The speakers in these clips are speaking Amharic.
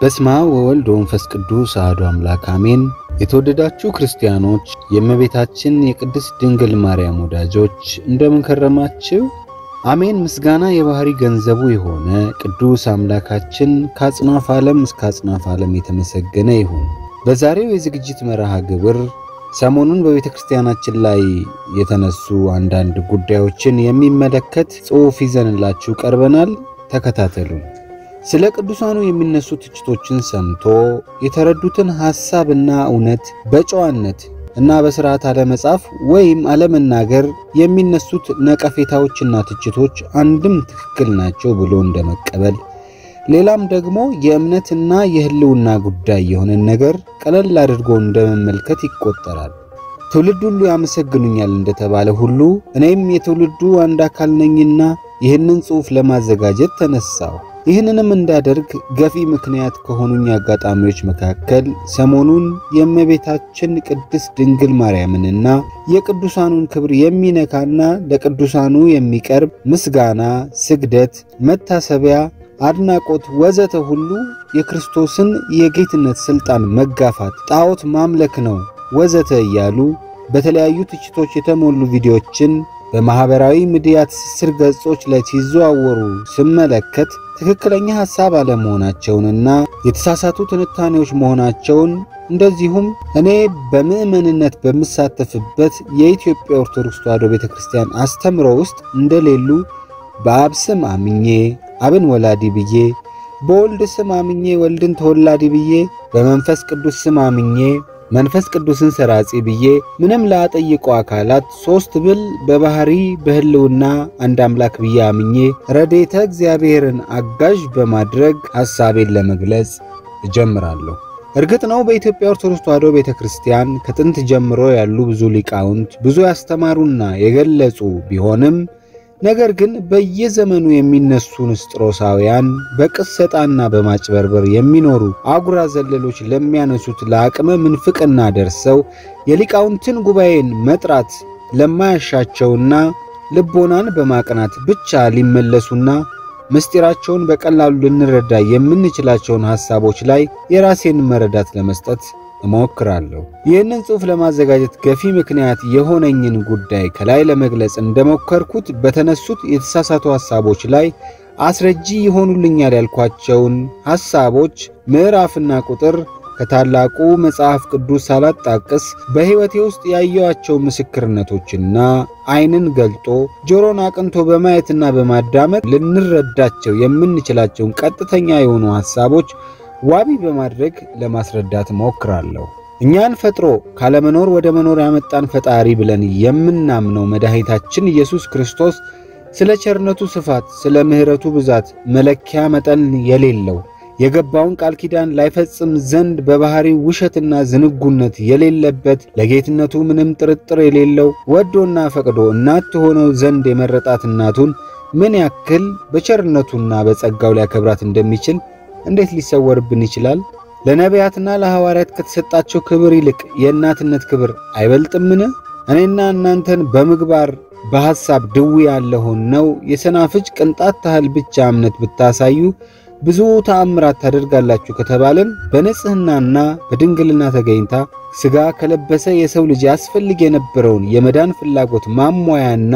በስመ አብ ወወልድ ወመንፈስ ቅዱስ አሐዱ አምላክ አሜን። የተወደዳችሁ ክርስቲያኖች፣ የእመቤታችን የቅድስት ድንግል ማርያም ወዳጆች እንደምን ከረማችሁ? አሜን። ምስጋና የባህሪ ገንዘቡ የሆነ ቅዱስ አምላካችን ከአጽናፍ ዓለም እስከ አጽናፍ ዓለም የተመሰገነ ይሁን። በዛሬው የዝግጅት መርሃ ግብር ሰሞኑን በቤተ ክርስቲያናችን ላይ የተነሱ አንዳንድ ጉዳዮችን የሚመለከት ጽሑፍ ይዘንላችሁ ቀርበናል። ተከታተሉን። ስለ ቅዱሳኑ የሚነሱ ትችቶችን ሰምቶ የተረዱትን ሐሳብና እውነት በጨዋነት እና በሥርዓት አለመጻፍ ወይም አለመናገር የሚነሱት ነቀፌታዎችና ትችቶች አንድም ትክክል ናቸው ብሎ እንደመቀበል ሌላም ደግሞ የእምነትና የሕልውና ጉዳይ የሆነን ነገር ቀለል አድርጎ እንደመመልከት ይቆጠራል። ትውልድ ሁሉ ያመሰግኑኛል እንደተባለ ሁሉ እኔም የትውልዱ አንድ አካል ነኝና ይህንን ጽሑፍ ለማዘጋጀት ተነሳሁ። ይህንንም እንዳደርግ ገፊ ምክንያት ከሆኑኝ አጋጣሚዎች መካከል ሰሞኑን የእመቤታችን ቅድስት ድንግል ማርያምንና የቅዱሳኑን ክብር የሚነካና ለቅዱሳኑ የሚቀርብ ምስጋና፣ ስግደት፣ መታሰቢያ አድናቆት ወዘተ ሁሉ የክርስቶስን የጌትነት ሥልጣን መጋፋት፣ ጣዖት ማምለክ ነው ወዘተ እያሉ በተለያዩ ትችቶች የተሞሉ ቪዲዮዎችን በማኅበራዊ ሚዲያ ትስስር ገጾች ላይ ሲዘዋወሩ ስመለከት ትክክለኛ ሐሳብ አለመሆናቸውንና የተሳሳቱ ትንታኔዎች መሆናቸውን እንደዚሁም እኔ በምዕመንነት በምሳተፍበት የኢትዮጵያ ኦርቶዶክስ ተዋሕዶ ቤተ ክርስቲያን አስተምሮ ውስጥ እንደሌሉ በአብ ስም አምኜ አብን ወላዲ ብዬ በወልድ ስም አምኜ ወልድን ተወላዲ ብዬ በመንፈስ ቅዱስ ስም አምኜ መንፈስ ቅዱስን ሰራጺ ብዬ ምንም ላጠይቁ አካላት ሦስት ብል በባህሪ በሕልውና አንድ አምላክ ብዬ አምኜ ረዴተ እግዚአብሔርን አጋዥ በማድረግ ሐሳቤን ለመግለጽ እጀምራለሁ። እርግጥ ነው በኢትዮጵያ ኦርቶዶክስ ተዋሕዶ ቤተ ክርስቲያን ከጥንት ጀምሮ ያሉ ብዙ ሊቃውንት ብዙ ያስተማሩና የገለጹ ቢሆንም ነገር ግን በየዘመኑ የሚነሱ ንስጥሮሳውያን በቅሰጣና በማጭበርበር የሚኖሩ አጉራ ዘለሎች ለሚያነሱት ለአቅመ ምንፍቅና ደርሰው የሊቃውንትን ጉባኤን መጥራት ለማያሻቸውና ልቦናን በማቅናት ብቻ ሊመለሱና ምስጢራቸውን በቀላሉ ልንረዳ የምንችላቸውን ሐሳቦች ላይ የራሴን መረዳት ለመስጠት እሞክራለሁ። ይህንን ጽሑፍ ለማዘጋጀት ገፊ ምክንያት የሆነኝን ጉዳይ ከላይ ለመግለጽ እንደሞከርኩት በተነሱት የተሳሳቱ ሐሳቦች ላይ አስረጂ ይሆኑልኛል ያልኳቸውን ሐሳቦች ምዕራፍና ቁጥር ከታላቁ መጽሐፍ ቅዱስ ሳላጣቅስ በሕይወቴ ውስጥ ያየኋቸው ምስክርነቶችና ዓይንን ገልጦ ጆሮን አቅንቶ በማየትና በማዳመጥ ልንረዳቸው የምንችላቸውን ቀጥተኛ የሆኑ ሐሳቦች ዋቢ በማድረግ ለማስረዳት ሞክራለሁ። እኛን ፈጥሮ ካለመኖር ወደ መኖር ያመጣን ፈጣሪ ብለን የምናምነው መድኃኒታችን ኢየሱስ ክርስቶስ ስለ ቸርነቱ ስፋት፣ ስለ ምሕረቱ ብዛት መለኪያ መጠን የሌለው የገባውን ቃል ኪዳን ላይፈጽም ዘንድ በባሕሪው ውሸትና ዝንጉነት የሌለበት ለጌትነቱ ምንም ጥርጥር የሌለው ወዶና ፈቅዶ እናት ትሆነው ዘንድ የመረጣት እናቱን ምን ያክል በቸርነቱና በጸጋው ሊያከብራት እንደሚችል እንዴት ሊሰወርብን ይችላል? ለነቢያትና ለሐዋርያት ከተሰጣቸው ክብር ይልቅ የእናትነት ክብር አይበልጥምን? እኔና እናንተን በምግባር በሐሳብ ድዊ ያለሆን ነው የሰናፍጭ ቅንጣት ታህል ብቻ እምነት ብታሳዩ ብዙ ተአምራት ታደርጋላችሁ ከተባለን በንጽሕናና በድንግልና ተገኝታ ሥጋ ከለበሰ የሰው ልጅ ያስፈልግ የነበረውን የመዳን ፍላጎት ማሟያና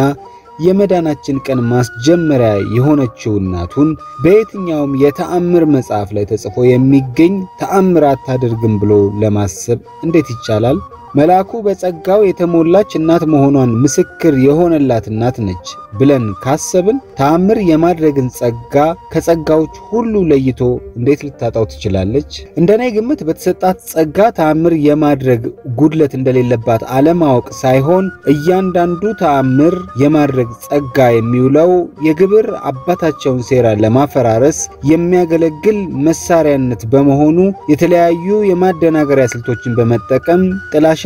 የመዳናችን ቀን ማስጀመሪያ የሆነችው እናቱን በየትኛውም የተአምር መጽሐፍ ላይ ተጽፎ የሚገኝ ተአምር አታደርግም ብሎ ለማሰብ እንዴት ይቻላል? መልአኩ በጸጋው የተሞላች እናት መሆኗን ምስክር የሆነላት እናት ነች ብለን ካሰብን ተአምር የማድረግን ጸጋ ከጸጋዎች ሁሉ ለይቶ እንዴት ልታጣው ትችላለች? እንደኔ ግምት በተሰጣት ጸጋ ተአምር የማድረግ ጉድለት እንደሌለባት አለማወቅ ሳይሆን እያንዳንዱ ተአምር የማድረግ ጸጋ የሚውለው የግብር አባታቸውን ሴራ ለማፈራረስ የሚያገለግል መሳሪያነት በመሆኑ የተለያዩ የማደናገሪያ ስልቶችን በመጠቀም ጥላሸት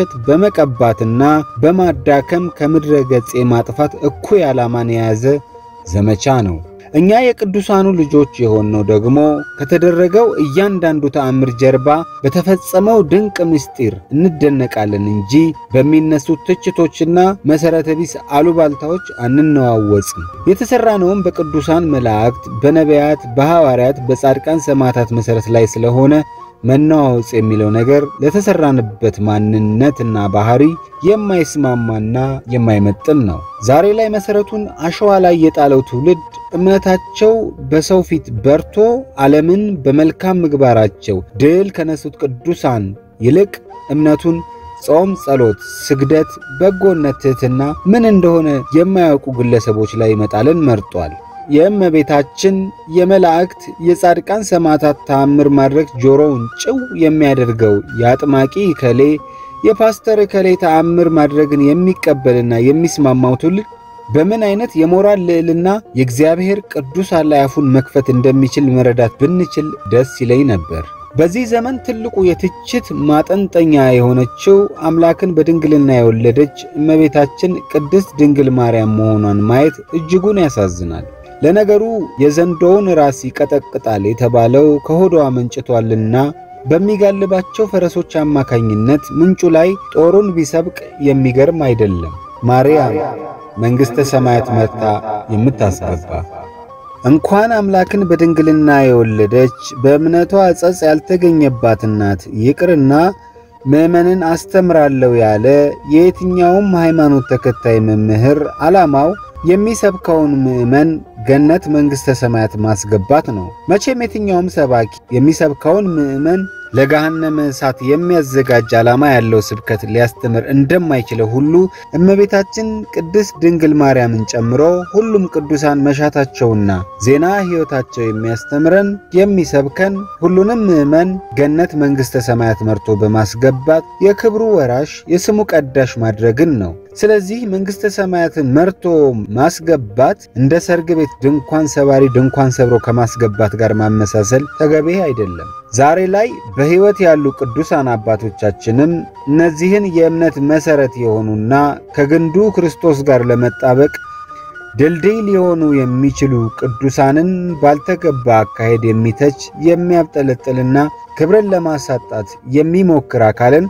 በመቀባትና በማዳከም ከምድረ ገጽ የማጥፋት እኩይ ዓላማን የያዘ ዘመቻ ነው። እኛ የቅዱሳኑ ልጆች የሆነው ደግሞ ከተደረገው እያንዳንዱ ተአምር ጀርባ በተፈጸመው ድንቅ ምስጢር እንደነቃለን እንጂ በሚነሱት ትችቶችና መሠረተ ቢስ አሉባልታዎች አንነዋወጽም። የተሠራነውም በቅዱሳን መላእክት፣ በነቢያት፣ በሐዋርያት፣ በጻድቃን ሰማዕታት መሠረት ላይ ስለሆነ መነዋወጽ የሚለው ነገር ለተሰራንበት ማንነትና ባህሪ የማይስማማና የማይመጥን ነው። ዛሬ ላይ መሰረቱን አሸዋ ላይ የጣለው ትውልድ እምነታቸው በሰው ፊት በርቶ ዓለምን በመልካም ምግባራቸው ድል ከነሱት ቅዱሳን ይልቅ እምነቱን ጾም፣ ጸሎት፣ ስግደት፣ በጎነት፣ ትሕትና ምን እንደሆነ የማያውቁ ግለሰቦች ላይ መጣልን መርጧል። የእመቤታችን የመላእክት የጻድቃን ሰማዕታት ተአምር ማድረግ ጆሮውን ጭው የሚያደርገው የአጥማቂ ከሌ የፓስተር ከሌ ተአምር ማድረግን የሚቀበልና የሚስማማው ትውልድ በምን አይነት የሞራል ልዕልና የእግዚአብሔር ቅዱሳን ላይ አፉን መክፈት እንደሚችል መረዳት ብንችል ደስ ይለኝ ነበር። በዚህ ዘመን ትልቁ የትችት ማጠንጠኛ የሆነችው አምላክን በድንግልና የወለደች እመቤታችን ቅድስት ድንግል ማርያም መሆኗን ማየት እጅጉን ያሳዝናል። ለነገሩ የዘንዶውን ራስ ይቀጠቅጣል የተባለው ከሆዷ መንጭቷልና በሚጋልባቸው ፈረሶች አማካኝነት ምንጩ ላይ ጦሩን ቢሰብቅ የሚገርም አይደለም። ማርያም መንግሥተ ሰማያት መርታ የምታስገባ እንኳን አምላክን በድንግልና የወለደች በእምነቷ ጸጽ ያልተገኘባት እናት ይቅርና ምዕመንን አስተምራለሁ ያለ የየትኛውም ሃይማኖት ተከታይ መምህር ዓላማው የሚሰብከውን ምዕመን ገነት መንግሥተ ሰማያት ማስገባት ነው። መቼም የትኛውም ሰባኪ የሚሰብከውን ምዕመን ለገሃነመ እሳት የሚያዘጋጅ ዓላማ ያለው ስብከት ሊያስተምር እንደማይችለው ሁሉ እመቤታችን ቅድስት ድንግል ማርያምን ጨምሮ ሁሉም ቅዱሳን መሻታቸውና ዜና ሕይወታቸው የሚያስተምረን የሚሰብከን ሁሉንም ምዕመን ገነት መንግሥተ ሰማያት መርቶ በማስገባት የክብሩ ወራሽ የስሙ ቀዳሽ ማድረግን ነው። ስለዚህ መንግሥተ ሰማያትን መርቶ ማስገባት እንደ ሰርግ ቤት ድንኳን ሰባሪ ድንኳን ሰብሮ ከማስገባት ጋር ማመሳሰል ተገቢ አይደለም። ዛሬ ላይ በሕይወት ያሉ ቅዱሳን አባቶቻችንም እነዚህን የእምነት መሠረት የሆኑና ከግንዱ ክርስቶስ ጋር ለመጣበቅ ድልድይ ሊሆኑ የሚችሉ ቅዱሳንን ባልተገባ አካሄድ የሚተች የሚያብጠለጥልና ክብርን ለማሳጣት የሚሞክር አካልን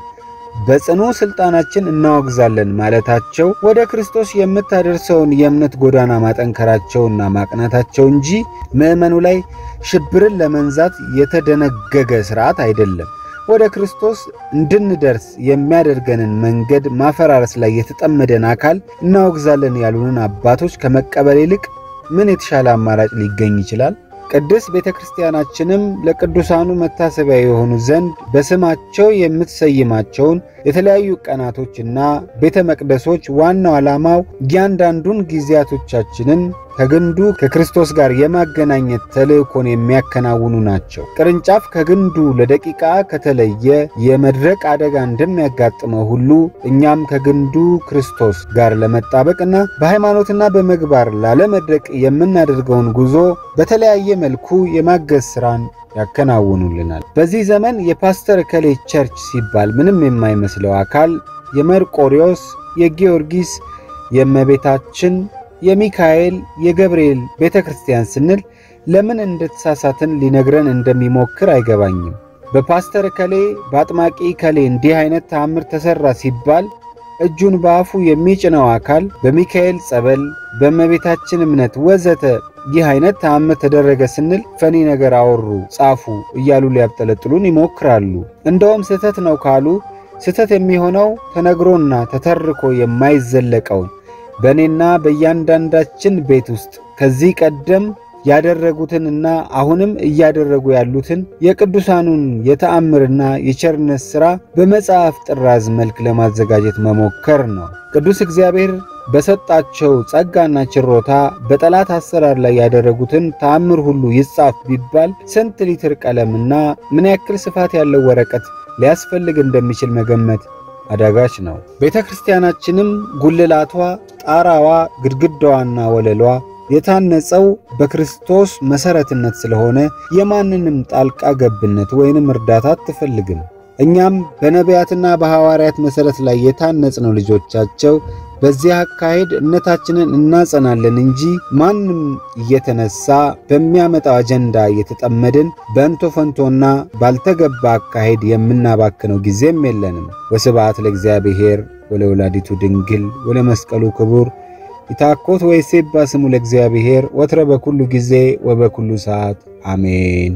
በጽኑ ሥልጣናችን እናወግዛለን ማለታቸው ወደ ክርስቶስ የምታደርሰውን የእምነት ጎዳና ማጠንከራቸውና ማቅናታቸው እንጂ ምዕመኑ ላይ ሽብርን ለመንዛት የተደነገገ ሥርዓት አይደለም። ወደ ክርስቶስ እንድንደርስ የሚያደርገንን መንገድ ማፈራረስ ላይ የተጠመደን አካል እናወግዛለን ያሉንን አባቶች ከመቀበል ይልቅ ምን የተሻለ አማራጭ ሊገኝ ይችላል? ቅድስት ቤተ ክርስቲያናችንም ለቅዱሳኑ መታሰቢያ የሆኑ ዘንድ በስማቸው የምትሰይማቸውን የተለያዩ ቀናቶችና ቤተ መቅደሶች ዋናው ዓላማው እያንዳንዱን ጊዜያቶቻችንን ከግንዱ ከክርስቶስ ጋር የማገናኘት ተልእኮን የሚያከናውኑ ናቸው። ቅርንጫፍ ከግንዱ ለደቂቃ ከተለየ የመድረቅ አደጋ እንደሚያጋጥመው ሁሉ እኛም ከግንዱ ክርስቶስ ጋር ለመጣበቅና በሃይማኖትና በምግባር ላለመድረቅ የምናደርገውን ጉዞ በተለያየ መልኩ የማገዝ ሥራን ያከናውኑልናል። በዚህ ዘመን የፓስተር ከሌ ቸርች ሲባል ምንም የማይመስለው አካል የመርቆሪዎስ፣ የጊዮርጊስ፣ የእመቤታችን፣ የሚካኤል፣ የገብርኤል ቤተ ክርስቲያን ስንል ለምን እንደተሳሳትን ሊነግረን እንደሚሞክር አይገባኝም። በፓስተር ከሌ በአጥማቂ ከሌ እንዲህ አይነት ተአምር ተሠራ ሲባል እጁን በአፉ የሚጭነው አካል በሚካኤል ጸበል፣ በእመቤታችን እምነት ወዘተ ይህ አይነት ተአምር ተደረገ ስንል ፈኒ ነገር አወሩ፣ ጻፉ እያሉ ሊያብጠለጥሉን ይሞክራሉ። እንደውም ስህተት ነው ካሉ ስህተት የሚሆነው ተነግሮና ተተርኮ የማይዘለቀውን በእኔና በእያንዳንዳችን ቤት ውስጥ ከዚህ ቀደም ያደረጉትንና አሁንም እያደረጉ ያሉትን የቅዱሳኑን የተአምርና የቸርነት ሥራ በመጽሐፍ ጥራዝ መልክ ለማዘጋጀት መሞከር ነው። ቅዱስ እግዚአብሔር በሰጣቸው ጸጋና ችሮታ በጠላት አሰራር ላይ ያደረጉትን ተአምር ሁሉ ይጻፍ ቢባል ስንት ሊትር ቀለምና ምን ያክል ስፋት ያለው ወረቀት ሊያስፈልግ እንደሚችል መገመት አዳጋች ነው። ቤተ ክርስቲያናችንም ጉልላቷ፣ ጣራዋ፣ ግድግዳዋና ወለሏ የታነጸው በክርስቶስ መሠረትነት ስለሆነ የማንንም ጣልቃ ገብነት ወይንም እርዳታ አትፈልግም። እኛም በነቢያትና በሐዋርያት መሠረት ላይ የታነጽነው ልጆቻቸው በዚህ አካሄድ እምነታችንን እናጸናለን እንጂ ማንም እየተነሳ በሚያመጣው አጀንዳ እየተጠመድን በእንቶ ፈንቶና ባልተገባ አካሄድ የምናባክነው ጊዜም የለንም። ወስብሐት ለእግዚአብሔር ወለወላዲቱ ድንግል ወለመስቀሉ ክቡር ይታኮት ወይሴባ ስሙ ለእግዚአብሔር ወትረ በኩሉ ጊዜ ወበኩሉ ሰዓት አሜን።